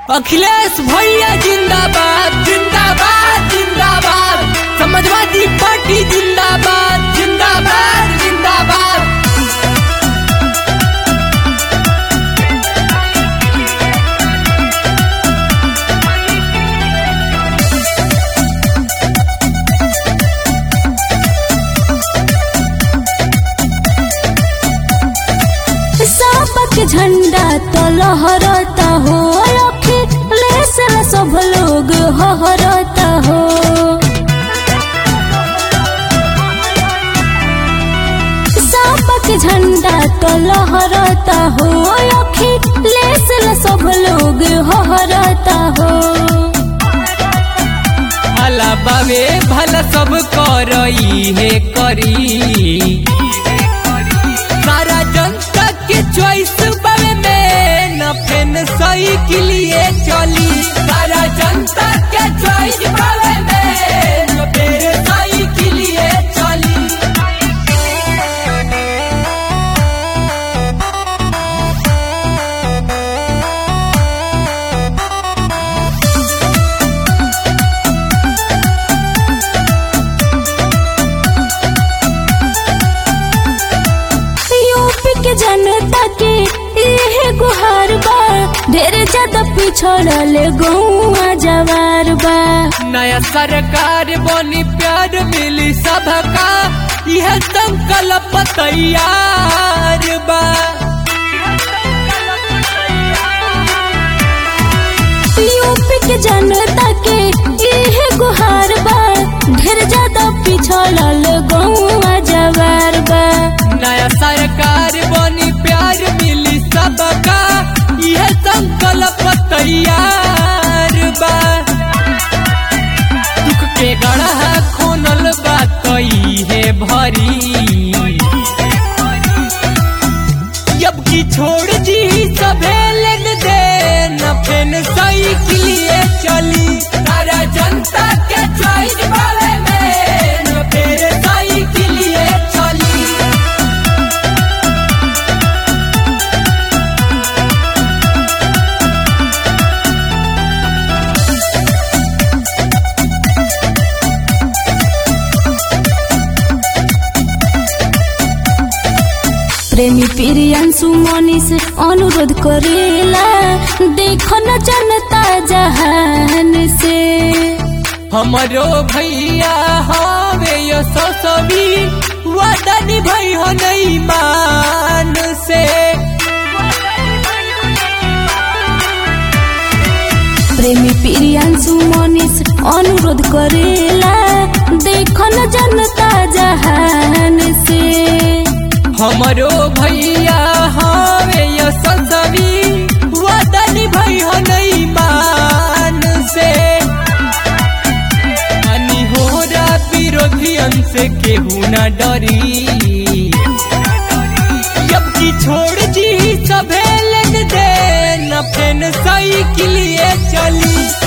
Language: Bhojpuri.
अखिलेश भैया जिंदाबाद जिंदाबाद जिंदाबाद समाजवादी पार्टी जिंदाबाद जिंदाबाद जिंदाबाद सबक झंडा तो लहरता हो अखिलेश सब लोग हहरता हो सबक झंडा तो लहरता हो अखिलेश सब लोग हहरता हो भला बाबे भला सब करई है करी सारा जनता के चॉइस बाबे में न फेन सही के लिए चली सारा जनता के चॉइस बाबे में न फेन सही के लिए चली यूपी के जनता के इहे गुहार बा ढेर ज्यादा पिछड़ल गौआ जवार बा नया सरकार बनी प्यार मिली सबका यह संकल्प तैयार बा यूपी के जनता के इहे गुहार बा ढेर ज्यादा पिछड़ल गौआ जवार बा नया सरकार बनी प्यार मिली सबका यह संकल्प तैयार बा दुख के गढ़ा खोनल बा कई है भरी जब की छोड़ दी सभे लेन देन फेन सही के लिए चली सारा जनता के चॉइस वाले में न फेर सही के लिए चली प्रेमी प्रियांशु मनीष अनुरोध करेला देखो न जनता जहान से हमरो भैया हवे यो ससवी वादा निभाई हो नहीं मान से प्रेमी प्रियांशु मनीष अनुरोध करेला देखो न जनता जहान से हमरो भैया हवे यो ससवी वादा निभाई हो नहीं मान से अनि होरा विरोधियन से केहू न डरी जब की छोड़ दी सभे लेन देन फेन सही के लिए चली